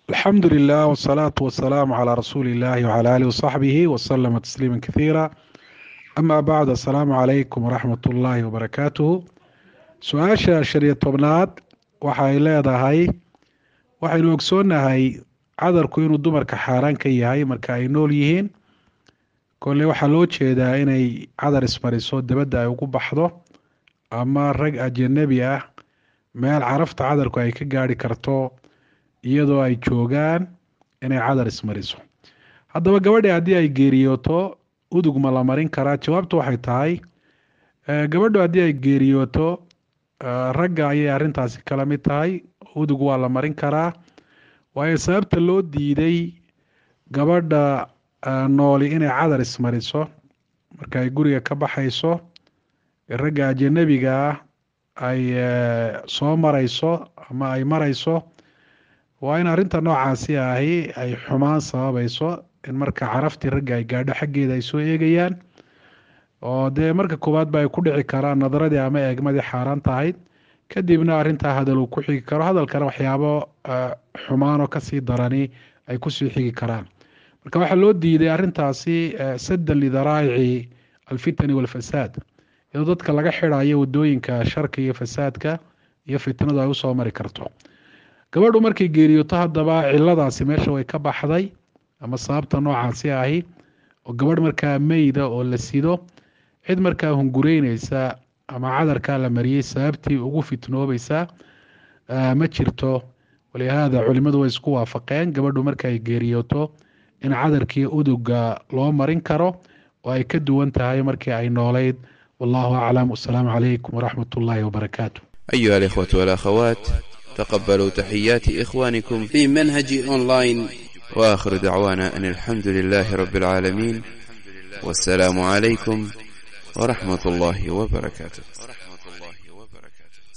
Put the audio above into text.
alxamdu lilah wsalaatu wasalaamu calaa rasuuli illahi wcala alihi wasaxbihi wasalama tasliima kathiira ama bacd assalaamu calaykum waraxmat ullaahi wabarakaatuhu su-aasha shan iyo tobnaad waxay leedahay waxaynu ogsoonnahay cadarku inuu dumarka xaaraan ka yahay marka ay nool yihiin kolle waxaa loo jeedaa inay cadar ismariso dibadda ay ugu baxdo ama rag ajanabi ah meel carafta cadarku ay ka gaari karto iyadoo ay joogaan inay cadar ismariso haddaba gabadhi haddii ay geeriyooto udug ma la marin karaa jawaabtu waxay tahay gabadhu haddii ay geeriyooto ragga ayay arrintaasi kala mid tahay udug waa la marin karaa waayo sababta loo diiday gabadha nooli inay cadar ismariso marka ay guriga ka baxayso ragga ajanabiga ah ay soo marayso ama ay marayso waa in arrinta noocaasi ahi ay xumaan sababayso in marka caraftii ragga ay gaadho xaggeeda ay soo eegayaan oo dee marka koowaad ba ay ku dhici karaan nadaradii ama eegmadii xaaraan tahayd kadibna arrintaa hadal uu ku xigi karo hadalkana waxyaabo xumaanoo kasii darani ay kusii xigi karaan marka waxaa loo diiday arrintaasi saddan lidaraa'ici alfitani walfasaad iyadoo dadka laga xidhayo wadooyinka sharka iyo fasaadka iyo fitnadu ay usoo mari karto gabadhu markay geeriyoto haddaba ciladaasi meesha way ka baxday ama sababta noocaasi ahi oo gabadh markaa meyda oo la sido cid markaa hungureyneysa ama cadarkaa la mariyey sababtii ugu fitnoobaysa ma jirto walihaada culimadu way isku waafaqeen gabadhu marka ay geeriyooto in cadarkii uduga loo marin karo oo ay ka duwan tahay markii ay noolayd wallahu aclam wasalaamu calaykum waraxmat ullaahi wabarakaatu أيها الإخوة والأخوات تقبلوا تحيات إخوانكم في منهج أونلاين وآخر دعوانا أن الحمد لله رب العالمين والسلام عليكم ورحمة الله وبركاته